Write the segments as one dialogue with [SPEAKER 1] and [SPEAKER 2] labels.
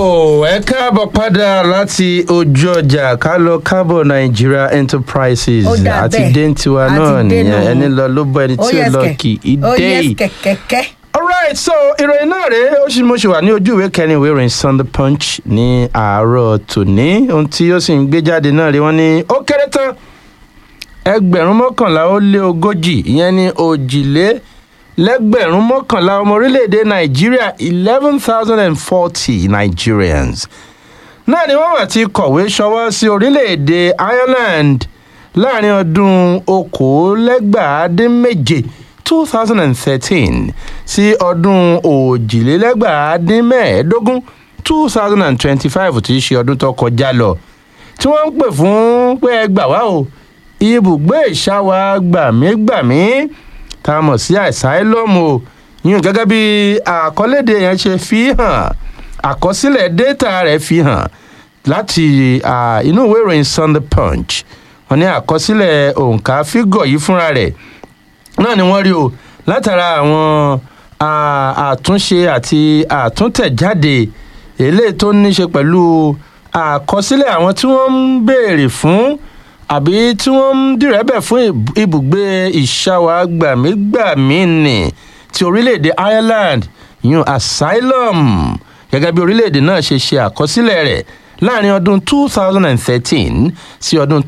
[SPEAKER 1] ẹ káàbọ̀ padà láti ojú ọjà ká lọ kábọ̀ nigeria enterprises
[SPEAKER 2] Ó dà
[SPEAKER 1] àti
[SPEAKER 2] bẹ́ẹ̀.
[SPEAKER 1] déntiwa
[SPEAKER 2] Àti
[SPEAKER 1] náà
[SPEAKER 2] dé
[SPEAKER 1] nìyẹn
[SPEAKER 2] nù.
[SPEAKER 1] ẹni lọ ló bọ ẹni tí ò lọ kì í
[SPEAKER 2] ó
[SPEAKER 1] dé
[SPEAKER 2] yẹ
[SPEAKER 1] yìí.
[SPEAKER 2] kẹ̀kẹ́kẹ́.
[SPEAKER 1] alright so ìròyìn náà rèé ó sì mo ṣe wà ní ojú ìwé kẹrin ìwé ìròyìn sunday punch ní àárọ̀ tòní ohun tí ó sì ń gbé jáde náà rí wọn ní ó kéré tán ẹgbẹ̀rún mọ́kànlá ó lé ogójì ìyẹn ní òjìlé lẹ́gbẹ̀rún mọ́kànlá ọmọ orílẹ̀-èdè nàìjíríà eleven thousand and forty nigerians náà ni wọ́n wà ti kọ̀wé ṣọwọ́ sí orílẹ̀-èdè ireland láàrin ọdún okòólẹ́gbàádínméje two thousand and thirteen sí ọdún òjìlélẹ́gbàádínmẹ́ẹ̀ẹ́dógún two thousand and twenty-five tí í ṣe ọdún tó kọjá lọ tí wọ́n ń pè fún pé ẹ gbà wá o ibùgbé ìṣàwà gbàmígbàmí tá a mọ̀ sí asylum o yín gẹ́gẹ́ bí àkọlédè yẹn ṣe fi hàn àkọsílẹ̀ data rẹ̀ fi hàn láti ah, inú ìwé ìròyìn sunday punch wọn ní àkọsílẹ̀ òǹkà fígọ̀ yìí fúnra rẹ̀ náà ni wọ́n rí o látara àwọn ah, àtúnṣe àti àtúntẹ̀jáde eléyìí tó ní ṣe pẹ̀lú àkọsílẹ̀ àwọn tí wọ́n ń béèrè fún àbí tí wọ́n ń dìrẹ́bẹ̀ fún ìb- ibùgbé ìṣàwà gbàmígbàmí nì ti orílẹ̀-èdè ireland yun asylum gẹ́gẹ́ bí orílẹ̀-èdè náà ṣe ṣe àkọsílẹ̀ rẹ̀ láàrin ọdún 2013 sí ọdún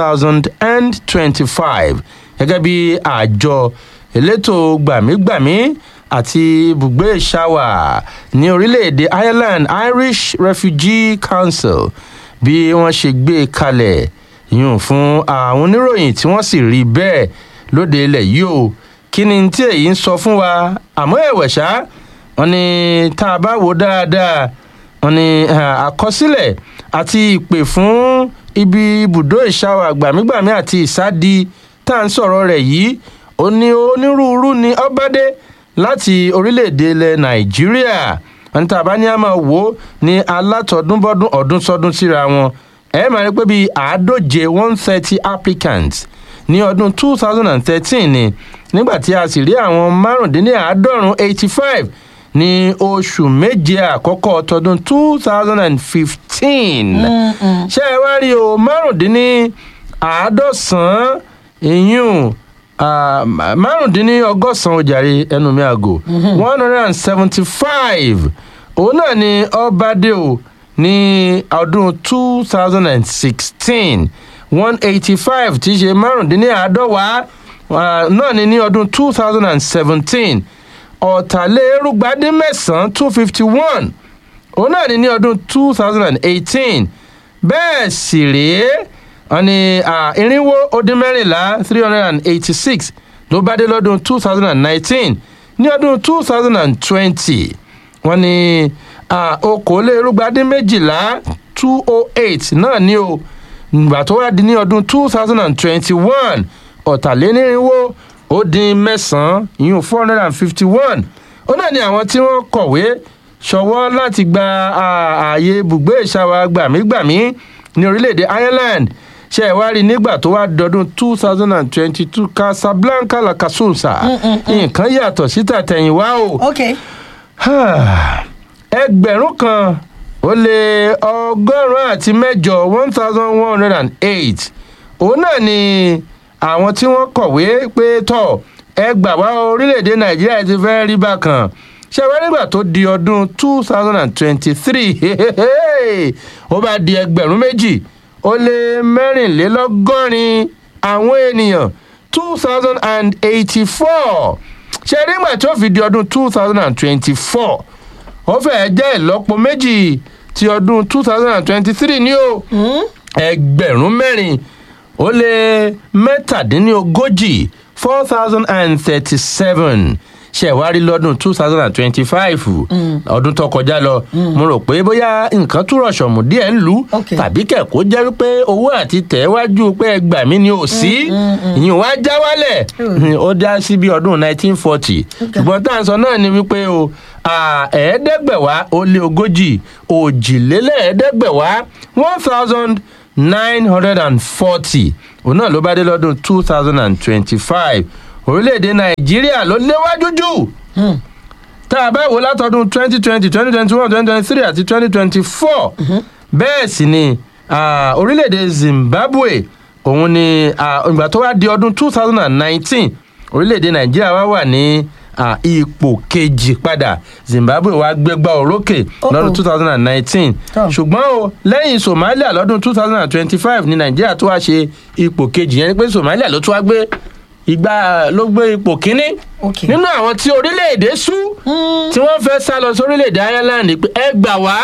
[SPEAKER 1] 2025 gẹ́gẹ́ bí àjọ elétò gbàmígbàmí àti ibùgbé ìṣàwà ní orílẹ̀-èdè ireland irish refugee council bí wọ́n ṣe gbé e kalẹ̀ yùn fún àwọn oníròyìn tí wọ́n sì rí bẹ́ẹ̀ lóde ilẹ̀ yìí o kí ni tí èyí ń sọ fún wa àmọ́ ẹ̀wẹ̀ ṣá wọn ni tá a bá wò dáadáa wọn ni ah, àkọsílẹ̀ àti ìpè fún ibi ibùdó ìṣàwọ̀ àgbàmígbàmí àti ìsádi tá à ń sọ̀rọ̀ rẹ̀ yìí ó ní onírúurú ni ọbádé láti orílẹ̀-èdè ilẹ̀ nàìjíríà wọn ní tá a bá ní a máa wò ó ní alátọ̀dúnbọ́dún ọdún sọdún síra wọn ẹ máa rí pé bíi àádóje one thirty applicants ní ọdún two thousand and thirteen ni nígbà tí a sì rí àwọn márùndínláàádọ́rùn eighty five ní oṣù méje àkọ́kọ́ tọdún two thousand and fifteen ṣé ẹ wá rí o márùndínláàádọ́sán ìyún márùndínlọ́gọ́sán ojàre ẹnu mi àgò one hundred and seventy five òun náà ni ọbadé o ní ọdún two thousand and sixteen one eighty five tí í ṣe márùndínláàádọ́wàá ah, náà ni ní ọdún two thousand and seventeen ọ̀tàlérúgbádínmẹ́sàn-án two fifty one òun náà ni ní ọdún two thousand and eighteen bẹ́ẹ̀ sì rèé wọn ni ah, irinwó ó dín mẹ́rìnlá three hundred and eighty six ló bá dé lọ́dún two thousand and nineteen ní ọdún two thousand and twenty wọn ni ah, okòólérúgbádín méjìlá two oh eight náà ni o ìgbà tó wá di ní ọdún two thousand and twenty-one ọ̀tàlénírínwó ó dín mẹ́sàn-án ìyún four hundred and fifty-one ó náà ni àwọn tí wọ́n kọ̀wé ṣọwọ́ láti gba à- ààyè ibùgbé ìṣàwà gbàmígbàmí ní orílẹ̀-èdè ireland ṣe ẹ̀ wá rí nígbà tó wá dọdún two thousand and twenty-two casablanca la casusa nǹkan yàtọ̀ sí tàtẹ̀yìnwá o
[SPEAKER 2] ok
[SPEAKER 1] ẹgbẹ̀rún kan ó lé ọgọ́rùn-ún àti mẹ́jọ one thousand one hundred and eight òun náà ni àwọn tí wọ́n kọ̀wé pé tọ̀ ẹ gbà wá orílẹ̀-èdè nàìjíríà ti fẹ́ rí bákan ṣé wọ́n nígbà tó di ọdún two thousand and twenty-three ó bá di ẹgbẹ̀rún méjì ó lé mẹ́rìnlélọ́gọ́rin àwọn ènìyàn two thousand and eighty-four ṣe nígbà tó fi di ọdún two thousand and twenty-four ó fẹ́ẹ́ jẹ́ ìlọ́po méjì ti ọdún two thousand and twenty-three ní o ẹgbẹ̀rún mẹ́rin ó lé mẹ́tàdínlógójì four thousand and thirty-seven ṣẹ̀wárí lọ́dún two thousand and twenty-five ọdún tó kọjá lọ mo rò pé bóyá nǹkan túrọ̀ ṣọ̀mù díẹ̀ ń lù
[SPEAKER 2] Ok.
[SPEAKER 1] tàbí kẹ̀kọ́ jẹ́ wípé owó àti tẹ̀wájú pé ẹgbà mí ni ò sí ìyìn wá já wálẹ̀ ó dá sí bí ọdún nineteen forty ṣùgbọ́n tá à ń sọ náà ni wípé o à, ẹ̀ẹ́dẹ́gbẹ̀wá ó lé ogójì òjìlélẹ́ẹ̀ẹ́dẹ́gbẹ̀wá one thousand nine hundred and forty òun náà ló bá dé lọ́dún two thousand and twenty-five orílẹ̀-èdè nàìjíríà ló léwájú jù tá a bá wò látọdún twenty twenty twenty twenty one twenty twenty three àti twenty twenty four bẹ́ẹ̀ sì ni ah, orílẹ̀-èdè zimbabwe òun ni ah, ìgbà tó wá di ọdún two thousand and nineteen orílẹ̀-èdè nàìjíríà wá wà ní ah, ipò kejì padà zimbabwe wá gbégbá orókè
[SPEAKER 2] Oh,
[SPEAKER 1] lọ́dún
[SPEAKER 2] oh.
[SPEAKER 1] two thousand and nineteen
[SPEAKER 2] Tọ́.
[SPEAKER 1] ṣùgbọ́n o lẹ́yìn somalia lọ́dún two thousand and twenty-five ní nàìjíríà tó wá ṣe ipò kejì yẹn ni pé somalia ló tún wá gbé ìgbà ló gbé ipò kínní
[SPEAKER 2] Ok.
[SPEAKER 1] nínú àwọn tí orílẹ̀-èdè sú tí wọ́n fẹ́ sá lọ sórílẹ̀-èdè ireland pé ẹ gbà wá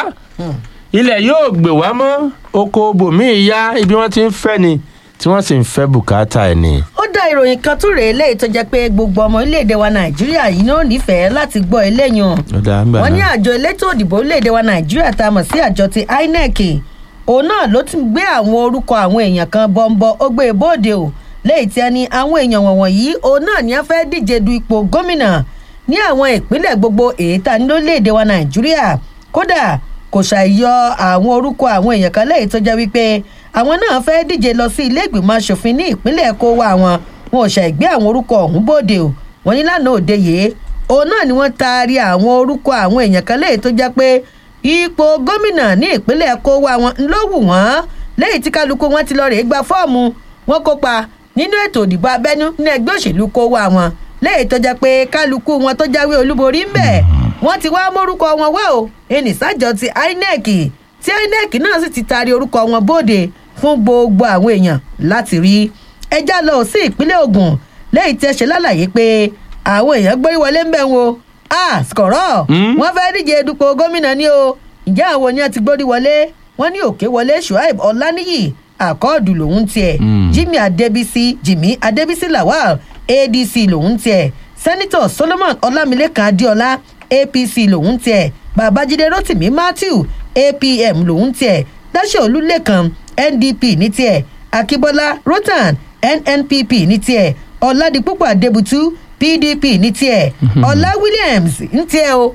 [SPEAKER 1] ilẹ̀ yóò gbè wá mọ́ oko bòmíì ya ibi wọ́n ti ń fẹ́ ni tí wọ́n sì ń fẹ́ bùkátà ẹ̀ ni.
[SPEAKER 2] ó dá ìròyìn kan tún rèé léyìí tó jẹ́ pé gbogbo ọmọ orílẹ̀-èdè wa nàìjíríà yìí náà nífẹ̀ẹ́ láti gbọ́ eléyìí hàn
[SPEAKER 1] ó dáa ń gbà
[SPEAKER 2] wọ́n ní
[SPEAKER 1] náà.
[SPEAKER 2] àjọ elétò òdìbò orílẹ̀-èdè wa nàìjíríà tá a mọ̀ sí àjọ ti inec òun náà ló ti gbé àwọn orúkọ àwọn èèyàn kan bọ́ńbọ́ ó gbé e bóde o léyìí tí a ní àwọn èèyàn wọ̀nyí òun náà ni a fẹ́ díje du ipò gómìnà ní àwọn ìpínlẹ̀ gbogbo èyí tá a ní lórílẹ̀-èdè wa nàìjíríà kódà kò ṣàyọ àwọn orúkọ àwọn èèyàn kan léyìí tó jẹ́ wípé àwọn náà fẹ́ díje lọ sí ilé ìgbìmọ̀ asòfin ní ìpínlẹ̀ kó wá wọn wọn ò ṣàìgbé àwọn orúkọ ọ̀hún bóde o wọ́n ní lánàá òde yìí òun náà ni wọ́n taari àwọn orúkọ àwọn èèyàn kan léyìí tó jẹ́ pé ipò gómìnà ní ìpínlẹ̀ kó wá wọn ló wù wọ́n lẹ́yìn tí kálukú wọn ti lọ rèé gba fọ́ọ̀mù wọn kópa nínú ètò ìdìbò abẹ́nú ní ẹgbẹ́ òṣèlú kó wá wọn lẹ́yìn tó jẹ́ pé kálukú wọn tó jáwé olúborí ń bẹ̀ wọ́n ti wá mórúkọ wọn wá o ẹnì sájọ ti inec tí inec náà sì ti taari orúkọ wọn bóde fún gbogbo àwọn èèyàn láti rí ẹjá lọ sí ìpínlẹ̀ ogun lẹ́yìn tí ẹ ṣe lálàyé pé àwọn èèyàn gbórí wọlé ń bẹ̀ wọn a skọ̀rọ̀
[SPEAKER 1] Mm.
[SPEAKER 2] wọ́n fẹ́ díje dupò gómìnà ni o ǹjẹ́ àwọn ni wọ́n ti gbórí wọlé wọ́n ní òkè wọlé shuaib ọ̀lànìyí àkọọ́dù lòún tiẹ̀
[SPEAKER 1] Mm.
[SPEAKER 2] jimmy adébísí jimmy adébísí lawal adc lòún tiẹ̀ sẹ́nitọ̀ solomon ọlámilékan adéọlá apc lòún tiẹ̀ babájídé rotimi matthew apm lòún tiẹ̀ dáṣẹ́ olúlẹ̀kan ndp ní tiẹ̀ akíbọ́lá rotan nnpp ní tiẹ̀ ọ̀làdìpúpọ̀ adébútú pdp ní tiẹ̀ ọ̀là williams ní tiẹ̀ o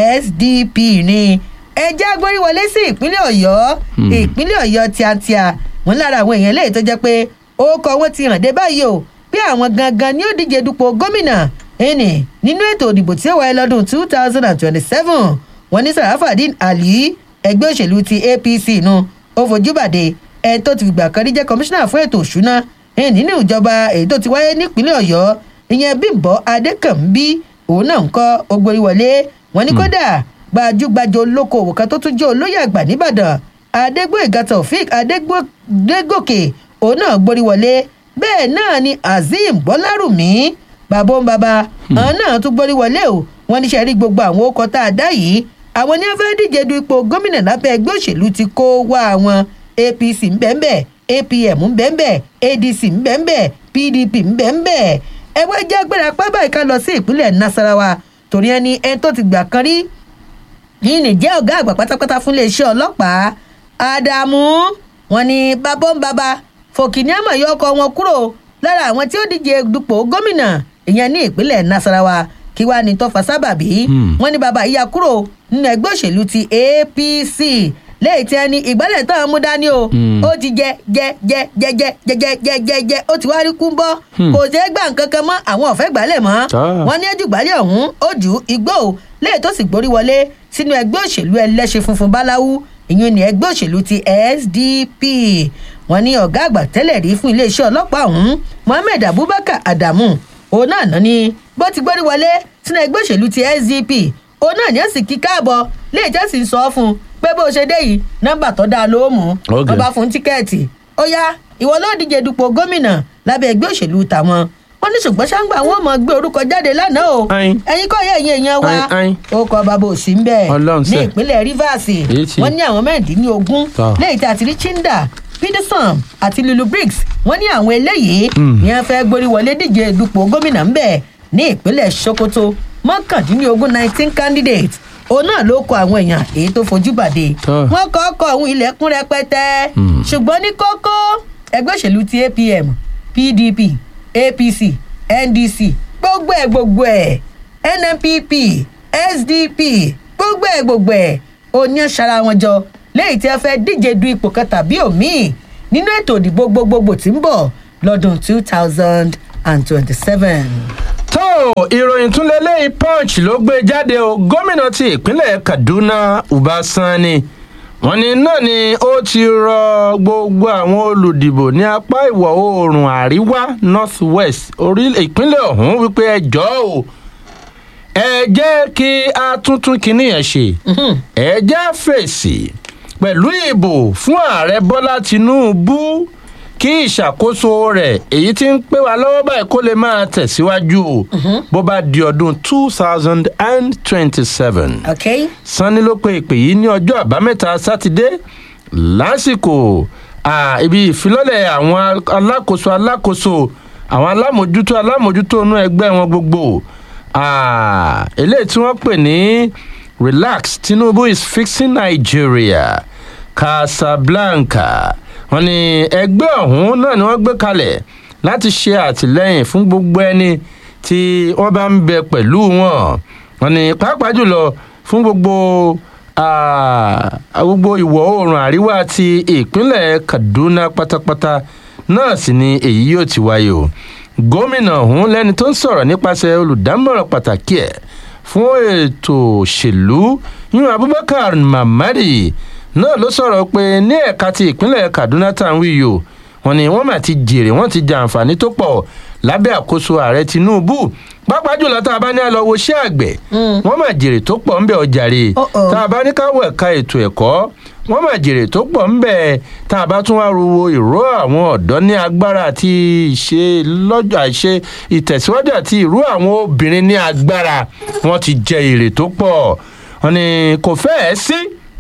[SPEAKER 2] sdp ní ẹjẹ́ agbóríwọlé sí ìpínlẹ̀ ọ̀yọ́ ìpínlẹ̀ ọ̀yọ́ tíátíá wọn lára àwọn èèyàn lẹ́yìn tó jẹ́ pé orúkọ wọn ti hàn dé báyìí o bí àwọn gangan ni ó díje dupò gómìnà ẹnì nínú ètò òdìbò tí ó wáyé lọ́dún two thousand and twenty-seven wọn ní sarafadin ali ẹgbẹ́ òṣèlú ti apc nu ó fojú bàdé ẹni tó ti fìgbà kan rí jẹ́ kọmíṣánná fún ètò òṣùná ẹni nínú ìjọba èyí tó ti wáyé nípínlẹ̀ ọ̀yọ́ ìyẹn bímbọ́ adékànbí òun náà ń kọ́ ogbórí wọlé wọn ní kódà gbajúgbajà olókoòwò kan tó tún jẹ́ olóyè àgbà nìbàdàn adégbòyèga taofik adégòkè òun náà gborí wọlé bẹ́ẹ̀ náà ni azeem bọ́lárùmí bàbá òun bàbá àwọn náà tún gborí wọlé o wọn níṣẹ́ rí gbogbo àwọn okọ̀ tá a dá yìí àwọn ní wọ́n fẹ́ díje du ipò gómìnà lábẹ́ ẹgbẹ́ òṣèlú ti kó wá wọn apc ńbẹ́ńbẹ́ apm ńbẹ́ńbẹ́ adc ńbẹ́ńbẹ́ pdp ńbẹ́ńbẹ́ ẹgbẹ́ jẹ́ agbára pábà ìka lọ sí ìpínlẹ̀ nasarawa torí ẹni ẹni tó ti gbà kan rí yìí nìjẹ́ ọ̀gá àgbà pátápátá fún iléeṣẹ́ ọlọ́pàá ádámù wọn ni bàbá ń bàbá fòkìní àmọ̀ yọ ọkọ̀ wọn kúrò lára àwọn tí ó díje dupò gómìnà ìyẹn ní ìpínlẹ̀ nasarawa kí wàá ní tó fa sábàbí
[SPEAKER 1] Hmm.
[SPEAKER 2] wọn ní bàbá yíya kúrò nínú ẹgbẹ́ òṣèlú ti apc lẹ́yìn tí ẹni ìgbálẹ̀ tó ń mú dání o
[SPEAKER 1] Hmm.
[SPEAKER 2] ó ti jẹ jẹ jẹ jẹ jẹ jẹ jẹ jẹ jẹ jẹ ó ti wá rí kú bọ́
[SPEAKER 1] Hmm.
[SPEAKER 2] kò ṣeé gbà nǹkan kan mọ́ àwọn ọ̀fẹ́ gbálẹ̀ mọ́
[SPEAKER 1] Ah.
[SPEAKER 2] wọn ní ẹjùgbálẹ̀ ọ̀hún ó ju igbó o lẹ́yìn tó sì gborí wọlé sínú ẹgbẹ́ òṣèlú ẹlẹ́ṣin funfun báláwú ìyún ní ẹgbẹ́ òṣèlú ti sdp wọn ní ọ̀gá àgbà tẹ́lẹ̀ rí fún iléeṣẹ́ ọlọ́pàá ọ̀hún mohammed abubakar adamu òun náà ná ni bó ti gborí wọlé sínú ẹgbẹ́ òṣèlú ti sdp òun náà ní ẹ̀sìn kí káàbọ̀ lẹ́yìn tó sì ń sọ fún un pé bó ṣe dé yìí nọ́mbà tó dáa ló mú
[SPEAKER 1] Ok.
[SPEAKER 2] wọn bá fún tíkẹ́ẹ̀tì ó yá ìwọ ló díje dupò gómìnà lábẹ́ ẹgbẹ́ òṣèlú tàwọn wọn ní ṣùgbọ́n ṣáńgbà wọn mọ̀ gbé orúkọ jáde lánàá o
[SPEAKER 1] Ayin.
[SPEAKER 2] ẹ̀yin kọ́ yẹ ẹ̀yin èèyàn wa
[SPEAKER 1] Ayin, ayin.
[SPEAKER 2] ó kọ bàbá òsì ń bẹ̀
[SPEAKER 1] Ọlọ́run
[SPEAKER 2] ní
[SPEAKER 1] ṣe.
[SPEAKER 2] ìpínlẹ̀ rivers
[SPEAKER 1] Èyí tí-
[SPEAKER 2] wọ́n ní àwọn mẹ́rìndínlógún
[SPEAKER 1] Tọ́.
[SPEAKER 2] lẹ́yìn tí a ti rí chinda peterson àti lulu briggs wọ́n ní àwọn eléyìí
[SPEAKER 1] Mm.
[SPEAKER 2] ni wọ́n fẹ́ gborí wọlé díje dupò gómìnà ń bẹ̀ ní ìpínlẹ̀ sokoto mọ́kàndínlógún nineteen candidates òun náà ló kọ àwọn èèyàn èyí tó fojú bàdé
[SPEAKER 1] Tọ́.
[SPEAKER 2] wọ́n kọ́ ọkọ̀ ọ̀hún ilẹ̀kùn rẹpẹtẹ
[SPEAKER 1] Mm.
[SPEAKER 2] ṣùgbọ́n ní kókó ẹgbẹ́ òṣèlú ti apm pdp apc ndc gbogbo ẹ̀ gbogbo ẹ̀ nnpp sdp gbogbo ẹ̀ gbogbo ẹ̀ òní ṣara wọn jọ lẹ́yìn tí wọ́n fẹ́ díje du ipò kan tàbí òmíì nínú ètò ìdìbò gbogbogbò tí ń bọ̀ lọ́dún two thousand and twenty-seven.
[SPEAKER 1] tó ìròyìn tún lélẹ́yìí punch ló gbé jáde o gómìnà ti ìpínlẹ̀ kaduna uba sani wọn ní náà ni ó ti rọ gbogbo àwọn olùdìbò ní apá ìwọ̀ oòrùn àríwá north west ìpínlẹ̀ ọ̀hún wípé ẹ jọ̀ọ́ o ẹ jẹ́ kí a tuntun kìíní yẹn ṣe ẹ jẹ́ fèsì pẹ̀lú ìbò fún ààrẹ bọ́lá tinubu kí ìṣàkóso rẹ̀ èyí tí ń pé wa lọ́wọ́ báyìí kó lè máa tẹ̀síwájú o bó bá di ọdún two thousand and twenty-seven.
[SPEAKER 2] ok
[SPEAKER 1] sanni ló pe ìpè yìí ní ọjọ́ àbámẹ́ta sátidé lásìkò ah, ibi ìfilọ́lẹ̀ àwọn alákòóso alákòóso àwọn alámòjútó alámòjútó inú ẹgbẹ́ wọn gbogbo ah, eléyìí tí wọ́n pè ní relax tinubu is fixing nigeria casablanca wọn ní ẹgbẹ́ ọ̀hún náà ni wọ́n gbé kalẹ̀ láti ṣe àtìlẹ́yìn fún gbogbo ẹni tí wọ́n bá ń bẹ pẹ̀lú wọn wọn ní pàápàá jùlọ fún gbogbo ah, gbogbo ìwọ̀ oòrùn àríwá ti ìpínlẹ̀ kaduna pátápátá náà sì ni èyí yóò ti wáyé o gómìnà ọ̀hún lẹ́ni tó ń sọ̀rọ̀ nípasẹ̀ olùdámọ̀ràn pàtàkì ẹ̀ fún ètò òṣèlú yún abubakar mamadi náà ló sọ̀rọ̀ pé ní ẹ̀ka ti ìpínlẹ̀ kaduna tá à ń wí yìí o wọn ni wọ́n mà ti jèrè wọ́n ti jẹ àǹfààní tó pọ̀ lábẹ́ àkóso ààrẹ tinubu pàápàá jùlọ tá a bá ní àlọ́ wo iṣẹ́ àgbẹ̀ wọ́n mà jèrè tó pọ̀ ńbẹ̀ ọjàre
[SPEAKER 2] Uh-oh.
[SPEAKER 1] tá a bá ní káwọ̀ ẹ̀ka ètò ẹ̀kọ́ wọ́n mà jèrè tó pọ̀ ńbẹ̀ tá a bá tún wá ruwo ìró àwọn ọ̀dọ́ ní agbára àti ìṣe lọ́jọ́ àìṣe ìtẹ̀síwájú àti ìró àwọn obìnrin ní agbára wọ́n ti jẹ èrè tó pọ̀ wọn ni kò fẹ́ẹ̀ sí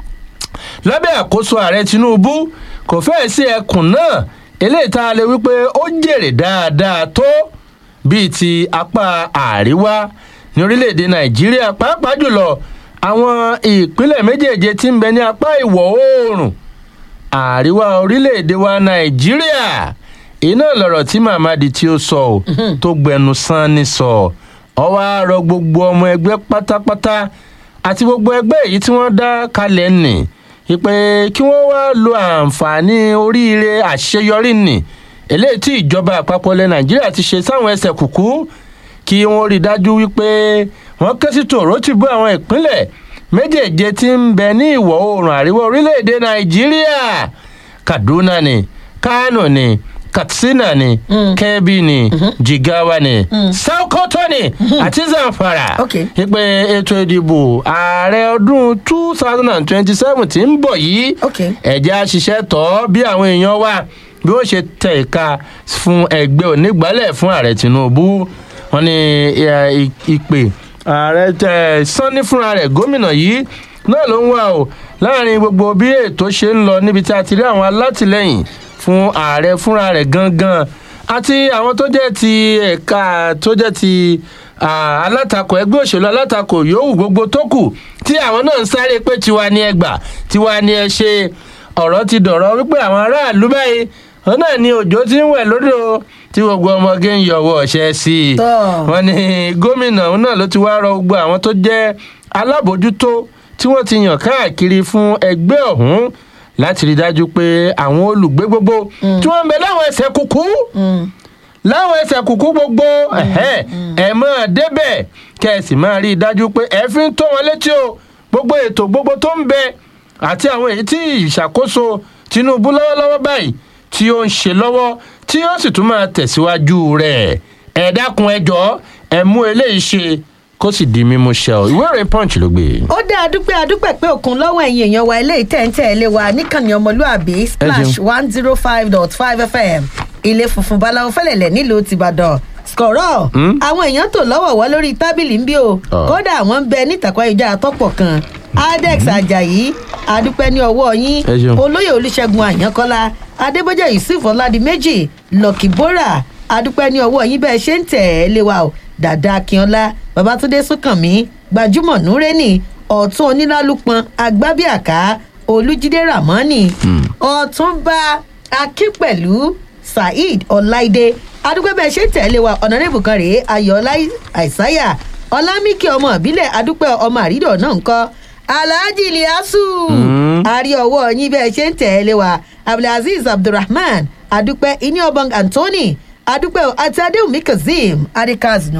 [SPEAKER 1] lábẹ́ àkóso ààrẹ tinubu kò fẹ́ẹ̀ sí ẹkùn náà eléyìí tá a lè wípé ó jèrè dáadáa tó bíi ti apá àríwá ní orílẹ̀-èdè nàìjíríà pàápàá jùlọ àwọn ìpínlẹ̀ méjèèje tí ń bẹ ní apá ìwọ̀ oòrùn àríwá orílẹ̀-èdè wa nàìjíríà iná lọ̀rọ̀ tí mamadi tí ó sọ ọ́ tó gbẹnu sán ní sọ ọwọ́ àárọ̀ gbogbo ọmọ ẹgbẹ́ pátápátá àti gbogbo ẹgbẹ́ èyí tí wọ́n dá kalẹ̀ nì ìpè kí wọ́n wá lo àǹfààní oríire àṣeyọrí nì eléyìí tí ìjọba àpapọ̀ ilẹ̀ nàìjíríà ti ṣe sáwọn ẹsẹ̀ kùkú kí wọ́n rí i dájú wípé wọ́n ké sí tòró ti bú àwọn ìpínlẹ̀ méjèèje tí ń bẹ ní ìwọ̀ oòrùn àríwá orílẹ̀-èdè nàìjíríà kaduna ni kano ni katsina ni kebbi ni jigawa ni sokoto ni àti zamfara
[SPEAKER 2] Okay.
[SPEAKER 1] ìpè ètò ìdìbò ààrẹ ọdún two thousand and twenty-seven tí ń bọ̀ yìí
[SPEAKER 2] Okay.
[SPEAKER 1] ẹ̀jẹ̀ àṣìṣe tọ́ bí àwọn èèyàn wà bí ó ṣe tẹ ìka fún ẹgbẹ́ onígbàálẹ̀ fún ààrẹ tinubu wọn ni ẹ, ì- ìpè ààrẹ tẹ sanni fúnra rẹ̀ gómìnà yìí náà ló ń wà o láàrin gbogbo bí ètò ṣe ń lọ níbi tí a ti rí àwọn alátìlẹyìn fún ààrẹ fúnra rẹ̀ gangan àti àwọn tó jẹ́ ti ẹ̀ka tó jẹ́ ti ah, alátakò ẹgbẹ́ òṣèlú alátakò yòówù gbogbo tó kù tí àwọn náà ń sáré pé tiwa ni ẹ gbà tiwa ni ẹ ṣe ọ̀rọ̀ ti dọ̀rọ̀ wípé àwọn aráàlú báyìí wọn náà ni òjò ti ń wẹ̀ lódò tí gbogbo ọmọge ń yọwọ́ ọ̀ṣẹ́ sí i
[SPEAKER 2] Tọ́.
[SPEAKER 1] wọn ní gómìnà òun náà ló ti wá rọ gbogbo àwọn tó jẹ́ alábòójútó tí wọ́n ti yàn káàkiri fún ẹgbẹ́ ọ̀hún láti rí i dájú pé àwọn olùgbé gbogbo tí wọ́n ń bẹ láwọn ẹsẹ̀ kúkú láwọn ẹsẹ̀ kúkú gbogbo ẹ̀hẹ́, ẹ̀ máa débẹ̀ kẹ́ ẹ sì máa rí i dájú pé ẹ fi ń tó wọn létí o gbogbo ètò gbogbo tó ń bẹ àti àwọn èyí tí ìṣàkóso tinubu lọ́wọ́lọ́wọ́ báyìí tí ó ń ṣe lọ́wọ́ tí ó sì tún máa tẹ̀síwájú rẹ̀ ẹ dákun ẹ jọ̀ọ́ ẹ mú eléyìí ṣe kó sì di mímú ṣe ọ ìwé ìròyìn punch ló gbé.
[SPEAKER 2] ó dá adúpẹ́ adúpẹ́ pé òkun lọ́wọ́ ẹ̀yin èèyàn wa eléyìí tẹ̀ ń tẹ̀lé wa níkànnì ọmọlúàbí splash one zero five dot five fm ilé funfun báláwo fẹ́lẹ̀lẹ̀ nílùú tìbàdàn skọ̀rọ̀ àwọn èèyàn tó lọ́wọ̀wọ́ lórí tábìlì ń bí o
[SPEAKER 1] Ah.
[SPEAKER 2] kódà àwọn ń bẹ nítàkọ́ ìjà àtọ́pọ̀ kan adex ajayi adúpẹ́ ní ọwọ́ yín
[SPEAKER 1] Ẹ ṣeun.
[SPEAKER 2] olóyè olùṣègùn àyànkọ́lá adébójẹ́ yusuf ọ̀làdìmẹ́jì lọ́kì bora adúpẹ́ ní ọwọ́ yín bẹ́ẹ̀ ṣe ń tẹ̀ ẹ́ lé wa o dàda akínọlá babatunde sùnkànmí gbajúmọ̀ núrẹ́nì ọ̀tún onílálùpọ̀n agbábíàká olùjídé ramani ọ̀túnba akínpẹ̀lú saheed ọláìdé adúpẹ́ bẹ́ẹ̀ ṣe ń tẹ̀ ẹ́ lé wa ọ̀nàrẹ́bù kan rèé ayọ̀ọ́lá àìsáyà ọlámíkì ọmọ ìbílẹ̀ adúpẹ́ ọmọ àrídọ̀ náà ń kọ́ alhaji iliasu àrí ọwọ́ yín bẹ́ẹ̀ ṣe ń tẹ̀lé wa abdulaziz abdulrahman adúpẹ́ iní ọbọ̀n anthony adúpẹ́ o, àti adéwùmí kazeem adikaznu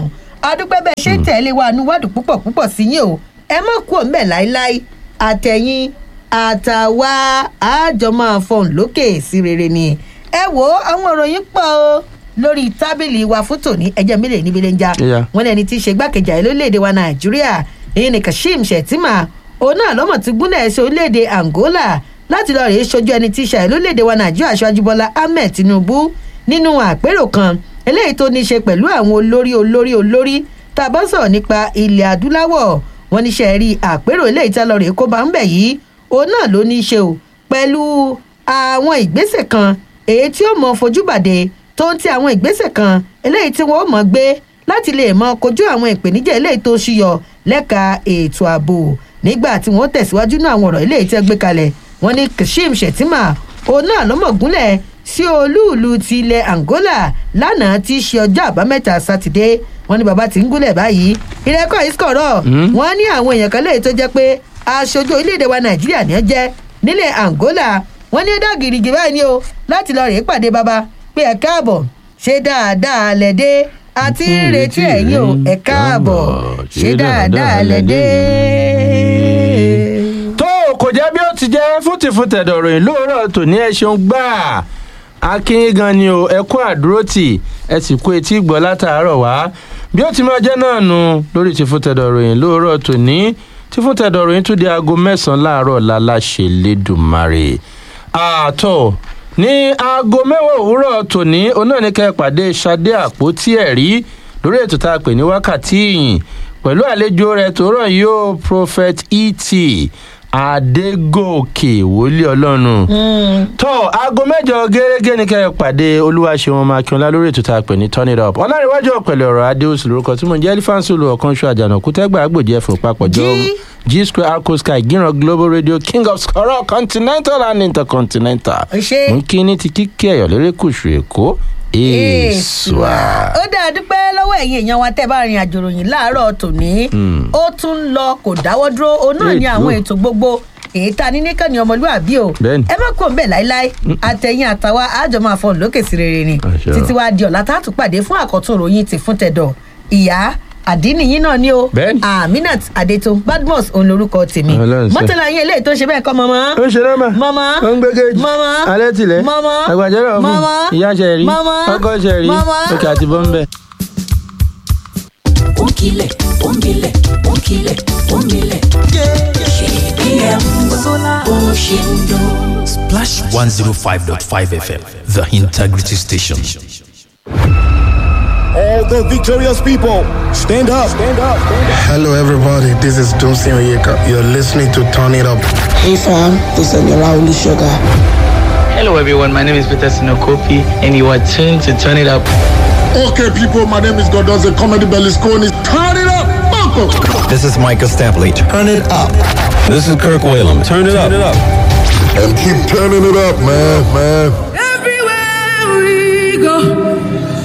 [SPEAKER 2] adúpẹ́ bẹ́ẹ̀ ṣe ń tẹ̀lé wa níwádìí púpọ̀ púpọ̀ sí yín o ẹ má kú òun bẹ́ẹ̀ láéláé àtẹ̀yìn àtàwa àjọ máa fọhùn lókè sí rere ni ẹ wo àwọn ìròyìn pọ̀ o lórí tábìlì wa fún tòní ẹjẹ mílẹ̀ níbi lè ń já
[SPEAKER 1] Yeah.
[SPEAKER 2] wọn lẹni tí í ṣe gbàkejì ààrẹ lórílẹ̀‐èdè wa nàìjíríà èyí ni kashim shettima òun náà lọ́mọ̀ tí gúnlẹ̀ ṣe orílẹ̀‐èdè angola láti lọ rèé ṣojú ẹni tí í ṣe ààrẹ lórílẹ̀‐èdè wa nàìjíríà aṣáájú bọ́lá ahmed tinubu nínú àpérò kan eléyìí tó ní í ṣe pẹ̀lú àwọn olórí olórí olórí tá a bá sọ̀rọ̀ nípa ilẹ̀ adúláwọ̀ wọn ní ṣe rí àpérò eléyìí tá a lọ rèé kó bá ń bẹ̀ yìí òun náà ló ní í ṣe o pẹ̀lú àwọn ìgbésẹ̀ kan èyí tí ó mọ fojúbàdé tó ń ti àwọn ìgbésẹ̀ kan eléyìí tí wọ́n ó mọ̀ gbé láti lè mọ kojú àwọn ìpèníjà eléyìí tó ṣúyọ lẹ́ka ètò ààbò nígbà tí wọ́n tẹ̀síwájú náà àwọn ọ̀rọ̀ eléyìí tí wọ́n gbé kalẹ̀ wọ́n ní kashim shettima òun náà lọ́mọ̀gúnlẹ̀ sí olúùlú ti ilẹ̀ angola lánàá tí í ṣe ọjọ́ àbámẹ́ta sátidé wọ́n ní bàbá tí ń gúnlẹ̀ báyìí ìrẹ́kọ̀ ìsìkọ̀rọ̀ wọ́n ní àwọn èèyàn kan léyìí tó jẹ́ pé aṣojú orílẹ̀-èdè wa nàìjíríà ní ẹ jẹ́ nílẹ̀ angola wọ́n ní ó dá gìrìgì báyìí ni o láti lọ rèé pàdé baba pé ẹ káàbọ̀ ṣe dáadáa lẹ́dẹ́ àti ń retí ẹ̀yìn o ẹ káàbọ̀ ṣe dáadáa lẹ́dẹ́.
[SPEAKER 1] tó kò jẹ́ bí ó ti jẹ́ fútìfútẹ̀dọ̀ ròyìn lóòrọ̀ tòní ẹ ṣeun gbà akínyìn gan ni o ẹ kú àdúrótì ẹ sì kú etí gbọ́ látàárọ̀ wá bí ó ti máa jẹ́ náà nu lórí tìfútẹ̀dọ̀ ròyìn lóòrọ̀ tòní tìfútẹ̀dọ̀ ròyìn tún di aago mẹ́sàn-án láàárọ̀ láláṣẹ lẹ́dùnmarè àtọ̀ ní aago mẹ́wàá òwúrọ̀ tòní onáníkẹ́ pàdé sade àpótí ẹ̀rí lórí ètò tá a pè ní wákàtí ìyìn pẹ̀lú àlejò rẹ̀ tó rọ̀ yóò prophet et adégòkè wòlíì ọlọ́run tó aago mẹ́jọ gẹ́gẹ́ ní kẹ́ ẹ pàdé olúwaṣẹ́wọ̀n makínọlá lórí ètò tá a pè ní turn it up ọlárìnwájú ọ̀pẹ̀lẹ̀ ọ̀rọ̀ adéhùsù lórúkọ tí mo ń jẹ́ elifansulu ọ̀kanṣu àjànàkú tẹ́gbà àgbòjì ẹ̀fọ́ papọ̀ jọ
[SPEAKER 2] Jí.
[SPEAKER 1] g square arco sky gíran global radio king of scorol continental and intercontinental
[SPEAKER 2] Ẹ ṣé.
[SPEAKER 1] mú kí ní ti kíkẹ́ ẹ̀yọ́ lérékùṣù èkó èèṣùà.
[SPEAKER 2] ó dáa dúpẹ́ lọ́wọ́ ẹ̀yin èèyàn wa tẹ́ bá rin àjò ròyìn láàárọ̀ tòní ó tún ń lọ kò dáwọ́ dúró òun náà ní
[SPEAKER 1] Ètò.
[SPEAKER 2] àwọn ètò gbogbo èyí tá a ní nìkan ní ọmọlúwàbí o
[SPEAKER 1] Bẹ́ẹ̀ni.
[SPEAKER 2] ẹ má kó ń bẹ̀ láíláí àtẹ̀yìn àtàwa àjọ máa fọ̀n lókè sí rere ni
[SPEAKER 1] Àṣẹ.
[SPEAKER 2] títí wàá di ọ̀la tá a tún pàdé fún àkọ́tún ròyìn ti fún tẹ̀dọ̀ ìyá àdínìyín náà ni o
[SPEAKER 1] Bẹ́ẹ̀ni.
[SPEAKER 2] aminat adeto badmus òun lorúkọ tèmi
[SPEAKER 1] Ọlọ́run ṣe.
[SPEAKER 2] mọ́tàlá yín eléyìí tó ṣe bẹ́ẹ̀ kọ́ mọ́mọ́
[SPEAKER 1] ó ń ṣe lọ́mà
[SPEAKER 2] Mama.
[SPEAKER 1] ó ń gbégéjì
[SPEAKER 2] Mama.
[SPEAKER 1] alẹ́ tilẹ̀
[SPEAKER 2] Mama.
[SPEAKER 1] àgbàjọ́rọ̀ ọ̀fun
[SPEAKER 2] Mama.
[SPEAKER 1] ìyá ṣẹ̀rí
[SPEAKER 2] Mama.
[SPEAKER 1] ọkọ̀ ṣẹ̀rí
[SPEAKER 2] Mama.
[SPEAKER 1] òkè àti bọ́m̀bẹ́.
[SPEAKER 3] Onkile, onkile, onkile, onkile. KBM Oshindo.
[SPEAKER 4] Splash 105.5 FM, the integrity station.
[SPEAKER 5] All the victorious people, stand up, stand up, stand up.
[SPEAKER 6] Hello, everybody. This is Dunsin Oyeka. You're listening to Turn It Up.
[SPEAKER 7] Hey fam, this is Yola Sugar.
[SPEAKER 8] Hello everyone, my name is Peter Sinokopi and you are tuned to Turn It Up.
[SPEAKER 5] Okay, people, my name is Godonze Comedy Berlusconi. Turn it up, Marco.
[SPEAKER 4] This is Michael Stampley. Turn it up. This is Kirk Whalum. Turn it up.
[SPEAKER 5] And keep turning it up, man, man.
[SPEAKER 3] Everywhere we go,